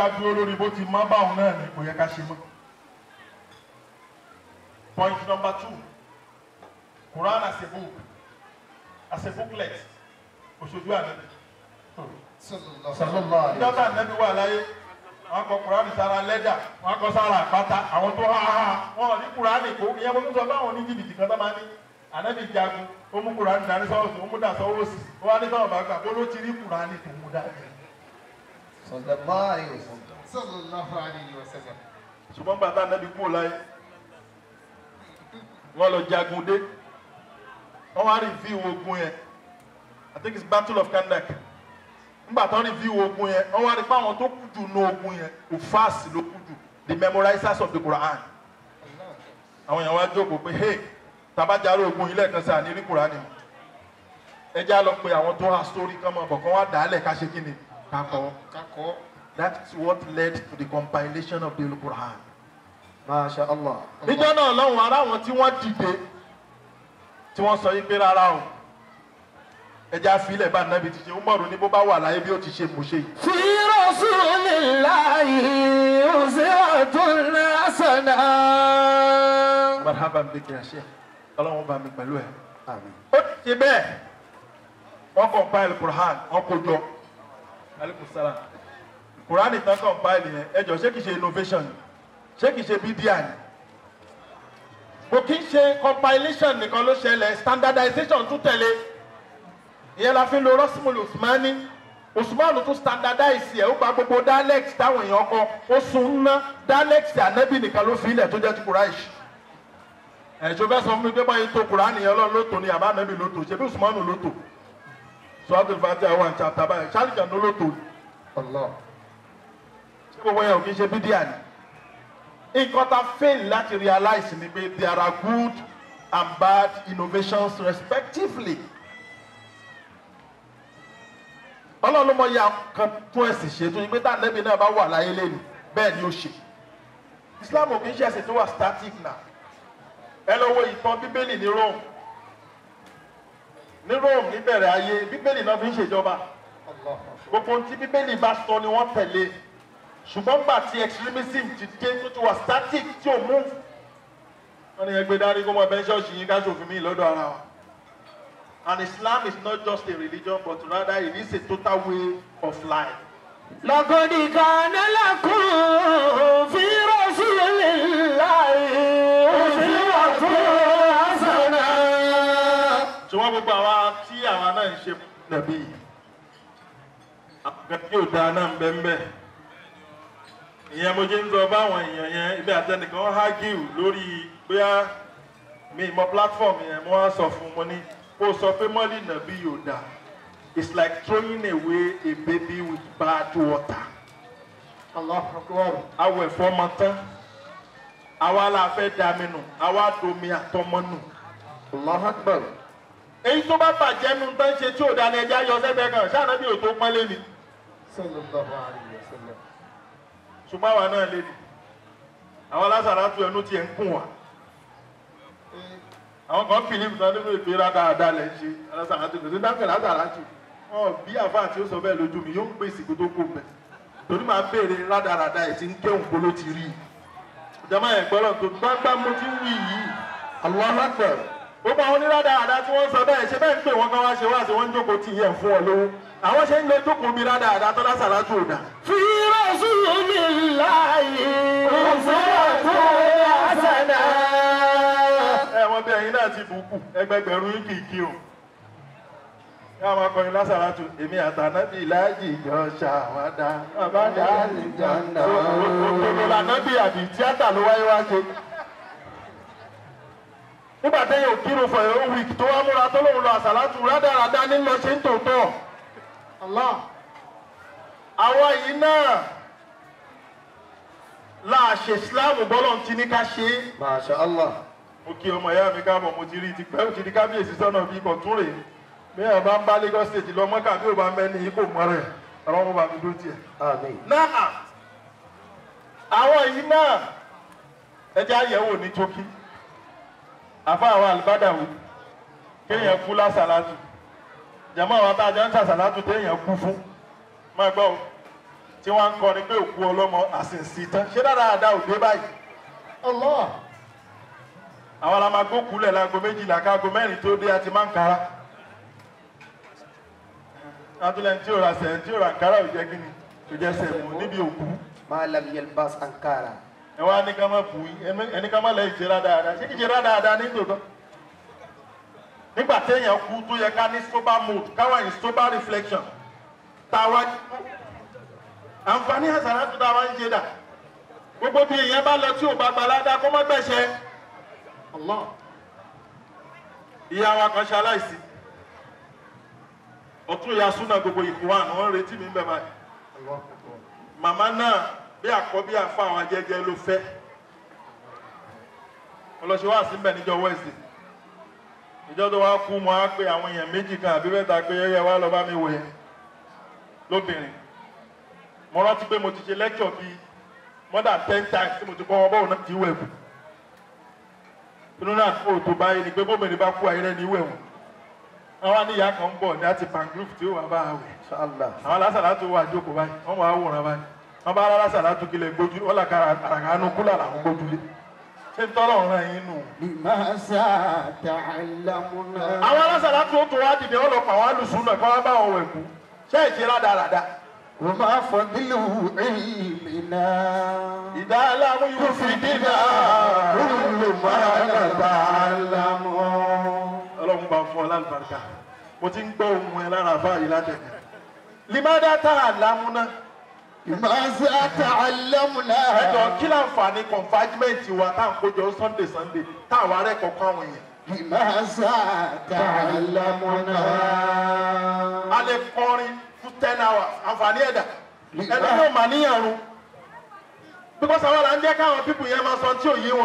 ká dúró lórí bó ti mọ́ báwọn náà ni kò yẹ ká ṣe mọ́. point number two Quran as a book as a booklet òṣojú ànábì. sallallahu alaihi dọ́tà ànábì wà láyé wọn kọ Quran sára lẹ́dà wọn kọ sára àpáta àwọn tó há há wọn ò ní Quran kó ìyẹn mo tún sọ báwọn ní jìbìtì kan tó máa ní ànábì jagun ó mú Quran dání sọ́wọ́ sí ó mú dà sọ́wọ́ sí ó wá ní sọ́wọ́ bá gbà bó ló ti rí Quran tó mú dání. sallallahu alaihi wasallam sallallahu alayhi wa sallam. ṣùgbọ́n bàtà ànábì kúrò láyé wọ́n lọ jagun dé wọ́n wá rìvíw ogun yẹn I think it's battle of Kandak nígbà tó rìvíw ogun yẹn wọ́n wá rí pé àwọn tó kú jù ní ogun yẹn òfáàsì ló kú jù the memorizers of the Quran àwọn èèyàn wá jókòó pé hey tabajaro ogun yìí lẹ́ẹ̀kan sí àní rí Quran mọ́ ẹ já lọ pé àwọn tó há story kan mọ̀ bọ̀ kán wá dàálẹ̀ ká ṣe kí ni ká kọ́ kakọ. that's what led to the compilation of the Quran masha allah níjọ́ náà lọ́hùn ara àwọn tí wọ́n dìde tí wọ́n sọ yí pé rárá o ẹja àfilẹ̀ bá nàbì ti ṣe Umaru ní bó bá wà láyé bí ó ti ṣe mú ṣe yìí. في رسول الله أسوة حسنة marhaban biki àṣẹ ọlọ́run bá mi pẹ̀lú ẹ̀. àmín ó ti ṣe bẹ́ẹ̀ wọ́n compile Quran wọ́n kó jọ aleykum salaam Quran ìtàn compile yẹn ẹ jọ ṣé kìí ṣe innovation ni? ṣé kìí ṣe bídíà ni kò kí ń ṣe compilation nìkan ló ṣẹlẹ̀ standardization tún tẹ̀lé ìyẹn la fi ń lo rọ́símùlù Usmani Usmanu tún standardize ẹ̀ ó gba gbogbo dialect táwọn èèyàn kọ ó sun ná dialect ànábì nìkan ló fi ilẹ̀ tó jẹ́ ti Quraish ẹ̀ṣọ́ fẹ́ sọ fún mi pé báyìí tó Kùránì yẹn lọ́ọ́ lóto ni àbá nàbì lóto ṣe bí Usmanu lóto sọ́ọ́tù fàtí àwọn àǹtí àtàbà yẹn ṣáàlìjà ló lóto allah ṣé gbogbo yẹn ò kí ń ṣe bídíà ni. nǹkan ta fail láti realize ni pé there are good and bad innovations respectively. ọlọ́run ló mọ iye kan tún ẹ̀sìn ṣe tó yẹ pé tá ànábì náà bá wà láyé lẹ́nu bẹ́ẹ̀ ni ó ṣe. Islam ò kí ń ṣe ẹ̀sìn tó wà static náà ẹ lọ wo ìtàn bíbélì ní Rome ní Rome níbẹ̀rẹ̀ ayé bíbélì náà fi ń ṣèjọba gbogbo ohun tí bíbélì bá sọ ni wọ́n tẹ̀lé ṣùgbọ́n gbà tí extremism ti dé tó ti wà static tí ò move wọ́n ní ẹgbẹ́ dárí kó mọ bẹ́ẹ̀ ṣọ́ọ̀ṣì yín ká ṣòfin mí lọ́dọ̀ ara wa and Islam is not just a religion but rather it is a total way of life. لقد كان لكم في رسول الله أسوة حسنة ṣùgbọ́n gbogbo àwa tí àwa náà ń ṣe nàbí àgbẹ̀ tí ò dáa náà ń bẹ́ ń bẹ́ ìyẹn mo jẹ́ ń lọ báwọn èèyàn yẹn ibi àtẹnìkan hágìw lórí bóyá mi mọ platform yẹn mo wá sọ fún mo ní kó o sọ pé mọ́lì nàbí yóò dáa it's like throwing away a baby with bad water allah akbar. awọ ẹ̀fọ́ ọmọ tán àwa la fẹ́ dami nù àwa domi àtọmọ nù allah akbar èyí tó bá bàjẹ́ nu tán ṣe tí ò dáa ní ẹja yọ sẹ́gbẹ́ kan ṣáà bí o tó pọ́nlé ni sallallahu alayhi wa sallam. ṣùgbọ́n àwa náà lé ní àwọn lásàrà tu ẹnu tiẹ̀ ń kùn wá àwọn kan fìlípù náà nínú ìpè rádaràda lẹ̀ ń ṣe lásàrà tu kò sí dáńpẹ̀ lásàrà tu wọn bí àfáà tí ó sọ bẹ́ẹ̀ lójú mi yóò ń pè sí kó tó kó bẹ̀ torí máa béèrè rádaràda ẹ̀ tí ń kéwòn kó ló ti rí i ìjọba ẹ̀ gbọ́dọ̀ tó gbágbá mo ti ń wí yìí allah akbar gbogbo àwọn onírádaràda tí wọ́n sọ bẹ́ẹ̀ ṣe bẹ́ẹ̀ ń pè wọ́n kán wá ṣe wá sí wọ́n ń jókòó tì yẹn fún ọ lówó àwọn ṣe ń lo jókòó bí rádaràda tó lásàrà tu ò dáa. في رسول الله أسوة حسنة ẹ wọn bí ẹyin náà ti bùkù ẹgbẹgbẹ̀rún yín kì í kí o ká máa kọrin lásàrátù èmi àtànábì láàyè jọ ṣàwádà àbádà àlìjáná. òtòlò lànábì àbí tíátà ló wáyé wá ṣe nígbà téèyàn ò kírun for a whole week tó wá múra tó lóun lọ àsàlátù rádaràdá nílò ṣe ń tòótọ́ allah. àwa yìí náà láàṣẹ ìsìláàmù bọ́lọ̀ ti ní ká ṣe é masha allah mo kí ọmọ ìyá mi káàbọ̀ mo ti rí i ti pẹ́ ó ti di kábíyèsí sọ́nà bí ikọ̀ tún rèé bí ẹ̀ bá ń bá Lagos state lọ mọ́kà bí ò bá mẹ́ni ikú mọ́ rẹ̀ ọ̀rọ̀ mo bá mi dó tiẹ̀. àmín náà àwọn yìí náà ẹjẹ́ àyẹ̀wò ní tókí àfa àwọn àlùbádàwò kéèyàn kú lásàlátù jàmọ́ àwọn tá a jẹ́ ń sàsàlátù téèyàn kú fún máa gbọ́ o tí wọ́n ń kọrin pé òkú ọlọ́mọ àsìnsì tán ṣé dáadáa ò dé báyìí Allah. àwọn la máa gbókùúlẹ̀ láago méjìlá káago mẹ́rin tó dé àti máa ń kára látúlẹ̀ tí ò ra sẹ̀ tí ò ra kára ò jẹ́ kíni ò jẹ́ sẹ̀mù níbi òkú ما لم يلبس أنكارا ẹ wá ní ká má bù í ẹni- ẹni ká má lẹ́yìn ṣe rádáadáa ṣé kì í ṣe rádáadáa ní tòótọ́ nígbà téèyàn kú tó yẹ ká ní sober mood káwá ní sober reflection táwa àǹfààní àṣàrà tó táwa ń ṣe dà gbogbo bí èèyàn bá lọ tí ò bá gbalada kó má gbẹ̀ṣẹ̀ Allah. ìyá wa kan ṣe aláìsí ọtún ìyá súnà gbogbo ìkú wa àwọn ń retí mi ń bẹ báyìí Allah akbar. màmá náà bí àkọ́bí àfa àwọn ajẹ́jẹ́ ló fẹ́ ọlọ́ṣẹ́ wà sí mbẹ̀ níjọ́ wẹ́ẹ̀sì ìjọ tó wá kú mọ́ á pé àwọn èèyàn méjì kan àbí mẹ́ta pé yẹ́yẹ́ wá lọ bá mi wò yẹn lóbìnrin mo rántí pé mo ti ṣe lecture bíi more than ten times tí mo ti kọ́ wọn bọ́ọ̀ náà ti wẹ̀ kù inú náà fún òtò báyìí ni pé bóbìnrin bá kú ayẹyẹ ní ìwẹ̀ wọn àwọn àníyàn kan ń bọ̀ ní àti pangroup tí ó wà bá a wẹ̀ إن شاء الله àwọn alásàlátù wà jókòó báyìí wọn máa wòran báyìí wọn bá alásàlátù kílẹ̀ gbójú wọn là kára àràkánú kúlà làwọn gbójú lé ṣé ń tọ́lọ̀ ọ̀ràn yín nù. لماذا تعلمنا àwọn alásàlátù ó tún wá dìde wọn lọ pa àwọn alùsùn náà kí wọn bá wọn wẹ̀ kú ṣé ìṣe rádaràda. وما فضل علمنا ìdá aláàmú yóò fi dínà كل ما نتعلم ọlọ́run bá fún ọ lálùbáríkà mo ti ń gbọ́ ohun ẹ lára báyìí látẹ̀kẹ́. limada tá a lámúná لماذا تعلمنا ẹjọ kí láǹfààní confinement wa tá à ń kójọ sunday sunday tá àwa rẹ kọ̀ọ̀kan àwọn èèyàn. لماذا تعلمنا a lè kọrin fún ten hours àǹfààní ẹ̀dá ẹni yóò mà níyàrú because àwọn là ń jẹ́ káwọn pípù yẹn máa sọ tí ò yé wọn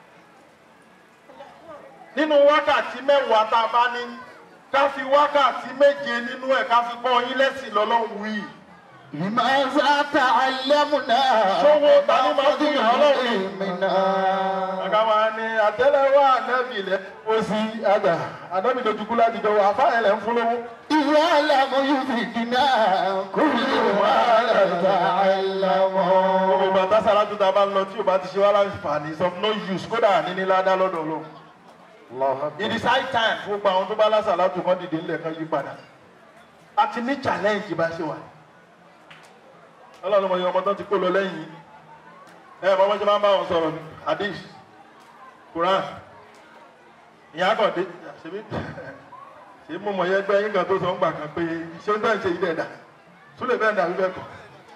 nínú wákàtí mẹ́wàá tá a bá ní ká fi wákàtí méje nínú ẹ̀ ká fi kọ́ yín lẹ́sìn lọ́lọ́run wí لماذا تعلمنا Ṣówó ta ni máa fún yàn Ọlọ́run? علمنا àga máa ní àtẹ́lẹwọ́ ànábì lẹ ó sì àgbà ànábì dojúkú láti dọwọ́ àfáàyàn lẹ ń fún lówó. يعلم يفيدنا كل ما نتعلم gbogbo ìgbà tásàrà tó ta bá ń lọ tí o bá ti ṣe wá láǹfààní is of no use kódà níní ládá lọ́dọ̀ lọ. الله it أكبر is high time fún gbogbo àwọn tó bá lásàlá tó kọ́ dìde ńlẹ̀ kan yí padà. a ti ní challenge bá ṣe wà. ọlọ́run mọ̀ yọ ọmọ tó ti kó lọ lẹ́yìn yìí. ẹ ẹ bọ́mọ́ ṣe máa ń bá wọn sọ̀rọ̀ ní hadith quran ìyá kọ̀dé ṣebí ṣe mú mọ̀ yẹn gbẹ́ yín kan tó sọ ń gbà kan pé ṣé ń tẹ̀ ń ṣe ilé ẹ̀dá súlẹ̀ bẹ́ẹ̀ dàbí bẹ́ẹ̀ kọ́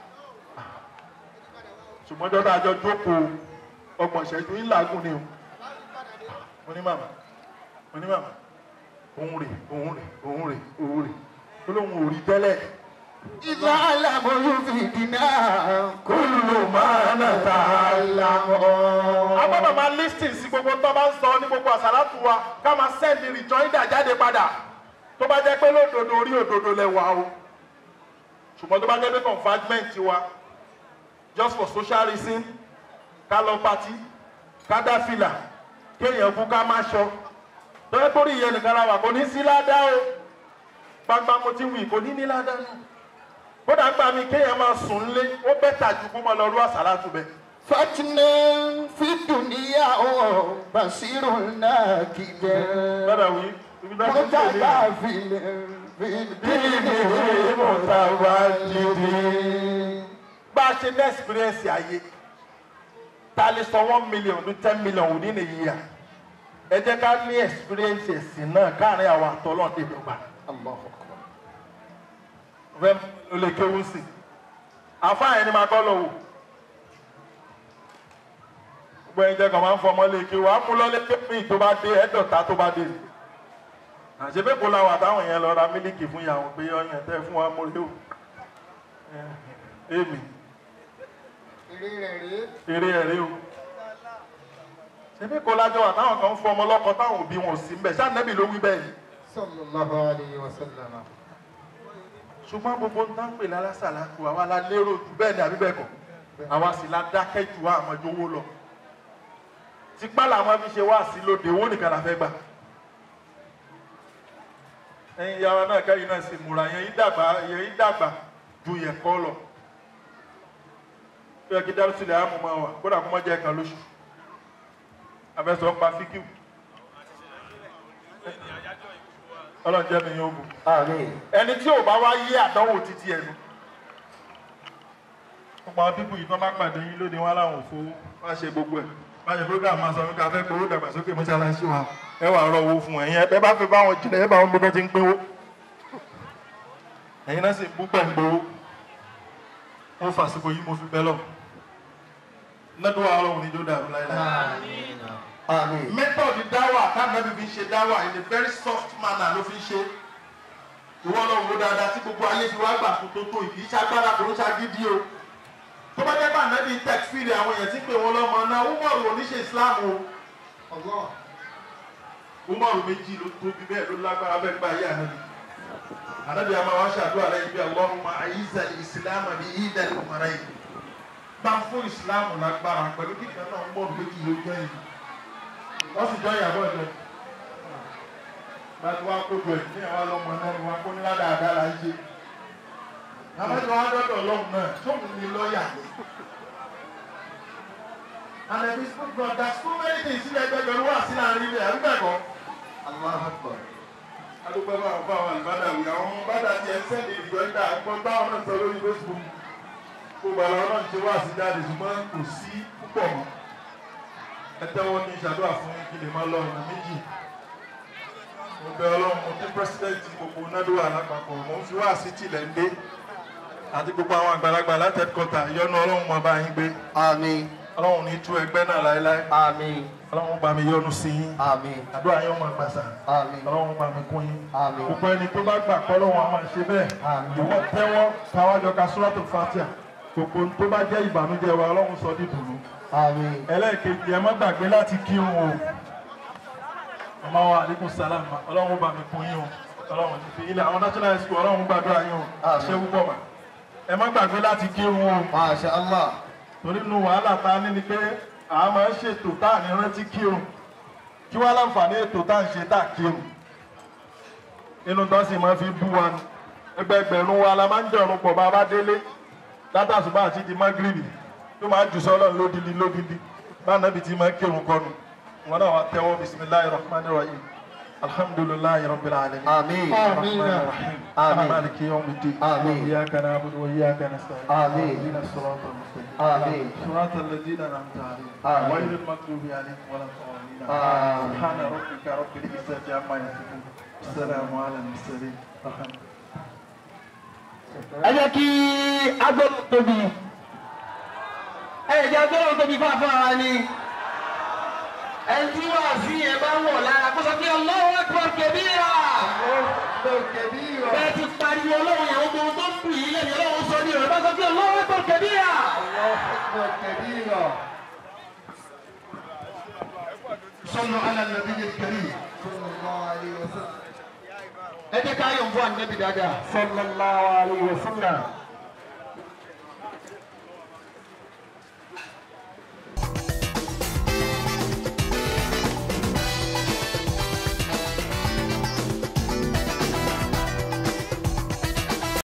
ṣùgbọ́n jọ́dá àjọ jókòó ọgbọ̀n ìṣẹ́jú ńlágùn ni o mo ní màmá mo ní màmá òun rè òun rè òun rè òun rè ó lóun ò rí tẹ́lẹ̀ يعلم يفيدنا كل ما نتعلم a gbọ́dọ̀ máa listing sí gbogbo tó bá ń sọ ní gbogbo àsálàtù wa ká máa send rejoinder jáde padà tó bá jẹ́ pé lódodo orí òdodo lẹ wà o ṣùgbọ́n tó bá jẹ́ pé confinement wa just for social reason ká lọ party ká dá fìlà kéèyàn kú ká má ṣọ tó yẹ kórìí yẹn nìkan la wà kò ní sí ládàá o gbangba mo ti wì kò ní ní ládàá náà kódà gbà mí kéèyàn máa sùn lé ó bẹ́tà ju kó máa lọ rú àsálàtù bẹ́ẹ̀. فتنا في الدنيا بصير ناكد Bẹ́ẹ̀ wí, ibi náà ti ń tẹ̀lé yẹn. متكافل في الدين متواجد bá a ṣe ní experience ayé ta lè sọ one million ní ten million within a year ẹ jẹ́ ká ní experience ẹ̀sìn náà káàrin àwọn àtọ́lọ́ dèdọ́gba الله أكبر fẹ́ o lè kéwú sí i àfáà yẹn ni máa kọ́ lọ wò gbogbo ẹ̀yin jẹ́ kàn máa ń fọmọ lè kéwú á mú lọ́lé kéwìn tó bá dé ẹ̀dọ̀ta tó bá dé ni àṣebí kò la wà táwọn yẹn lọ ra mílíkì fún ìyàwó pé ọyàn tẹ́ fún wa mo lé o èmi eré ẹ̀rẹ́ o ṣebí kò lájọ wà táwọn kan ń fún ọmọ lọ́kọ táwọn òbí wọn ò sí mbẹ̀ ṣáà nẹ́bì ló wí bẹ́ẹ̀ ni صلى الله عليه وسلم ṣùgbọ́n gbogbo ń tán pè lálásàlá kù àwa la lérò jù bẹ́ẹ̀ ni àbí bẹ́ẹ̀ kọ́ àwa sì la dákẹ́ jù wá àmọ́jọ owó lọ tipá làwọn fi ṣe wá sí lóde owó nìkan la fẹ́ gbà ẹ̀yin ìyá wa náà kẹ́yìn náà sì múra yẹn yín dàgbà yẹn yín dàgbà ju yẹn kọ́ lọ yẹ kí dárúsílẹ̀ àmú máa wà kódà kó má jẹ́ ẹ̀kan lóṣù abẹ́sọ̀ ń pa fíkìw ọlọ́run jẹ́ mi yóò bù Àmín. ẹni tí ò bá wá yé àdánwò títí ẹnu gbogbo àwọn pípù yìí tó má pàdé yín lóde wọn láwọn òfo má ṣe gbogbo ẹ má ṣe program máa sọ wípé a fẹ́ gbowó dàgbàsókè mọ́ṣáláṣí wa ẹ wà rọ owó fún ẹ̀yin ẹ bá fi bá wọn jìnnà ẹ bá wọn gbogbo ti ń pínwó ẹ̀yin náà sì bú pẹ̀ ń gbowó mo fàsìkò yìí mo fi bẹ́ lọ lọ́dún wa ọlọ́run níjó dàrú láíláí Àmín. method dáwà táwọn ẹbí fi ń ṣe dáwà in a very soft manner ló fi ń ṣe ìwọ lọ wo dáadáa tí gbogbo ayé fi wá gbà fún tó tó ìkì í ṣagbára kò ń ṣagídí o tó bá jẹ́ pé ànábì ń tẹ̀sífìrì àwọn èèyàn tí ń pè wọ́n lọ́mọ náà umaru oníṣe islam o umaru méjì ló tóbi bẹ́ẹ̀ ló lágbára bẹ́ẹ̀ gba ayé ànábì ànábì àmà wá ṣàdúrà lẹ́yìn bí allahumma aizal islam bí idal umarayi bá fún islam lágbára pẹ̀lú kíkà náà umaru méjì ló jẹ́ yìí wọ́n sì jọ ìyàbọ̀ ìjọ láti wá kó jọ ìdílé wa lọ́mọ náà ni wọ́n kó ní ládàáda la ń ṣe. Àbájọ wa dọ́dọ̀ ọlọ́run náà tóun ní lọ́ọ̀yà ni. And there is no God there so many things sílẹ̀ ẹgbẹ́gbẹ̀rún wà sí láàrin ilẹ̀ àbíbẹ̀kọ́. Allahu Akbar. Adúpẹ́ bá àwọn fáwọn àlùbádà wì àwọn ọmọ bádà ti ẹ̀ ń sẹ́ni ìjọ ìdá àgbọ̀n báwọn náà sọ lórí Facebook. Gbogbo àwọn náà ti wá sí jáde ṣùgbọ́n kò sí púpọ̀ mọ́. Ẹ tẹ́wọ́ ní ìṣàdúrà fún kí lè máa lọ ọ̀nà méjì mo bẹ ọlọ́run mo kí pírẹsidẹ́ǹtì gbogbo nádùúrà lápapọ̀ mo ń fi wá sí tìlẹ̀ ń dé àti gbogbo àwọn àgbàlagbà láti ẹ̀kọ́tà ìyọ́nú ọlọ́run mọ̀ bá yín gbé Àmín. ọlọ́run ní tú ẹgbẹ́ náà láéláé Àmín. ọlọ́run bá mi yọ́nú sí yín Àmín. àdúrà yín ọmọ àgbàsà Àmín. ọlọ́run bá mi kún yín Àmín. gbogbo ẹni tó bá gbà kọ́ lọ́wọ́ a máa ṣe bẹ́ẹ̀ Àmín. ìwọ tẹ́wọ́ káwájọ ka sùràtù fatia gbogbo ohun tó bá jẹ́ ìbànújẹ́ wa ọlọ́run sọ ní dùnú Àmín. ẹlẹ́ẹ̀kejì ẹ má gbàgbé láti kírun o ọmọ wa aleykum salam ma ọlọ́run bá mi kún yín o ọlọ́run ti fi ilẹ̀ àwọn national school ọlọ́run gbàdúrà yín o Àmín. ṣé púpọ̀ mà ẹ má gbàgbé láti kírun o Masha Allah. torí nu wàhálà tá a ní ni pé a máa ń ṣètò tá à ní rántí kírun kí wọ́n láǹfààní ètò tá à ń ṣe tá à kírun inú tó sì máa fi bú wa ni ẹgbẹgbẹ̀rún wa la máa ń jẹun pọ̀ bá a bá délé látàṣùbà àti di magribi tó máa jù sọ́lọ́ lódìdí lódìdí bá nàbì tí máa kírun kọ́nu wọn náà wà tẹ́wọ́ bisimilayi rahman rahim alhamdulilayi rabbil alamin. Àmín. الرحمن الرحيم آمين. مالك يوم الدين آمين. إياك نعبد وإياك نستعين آمين. اهدنا الصراط المستقيم آمين. صراط الذين أنعمت عليهم آمين. غير المغضوب عليهم ولا الضالين آمين. سبحان ربك رب العزة عما يصفون السلام على المرسلين الحمد لله ẹ jẹ́ kí agbọ́dọ̀ tóbi ẹ jẹ́ agbọ́dọ̀ tóbi fún àfọwọ́ ni ẹni tí wàá sí yẹn bá wọ̀ lára kó sọ pé Allahu Akbar kabira bẹ́ẹ̀ ti pariwo ọlọ́run yẹn gbogbo tó ń bù yín lẹ́nu ọlọ́run sọ ní ọ̀rọ̀ bá sọ pé Allahu Akbar kabira. صلوا على النبي الكريم ẹ jẹ́ ká yọ̀ ń fún ànábì dáadáa. sallallahu alayhi wa sallam.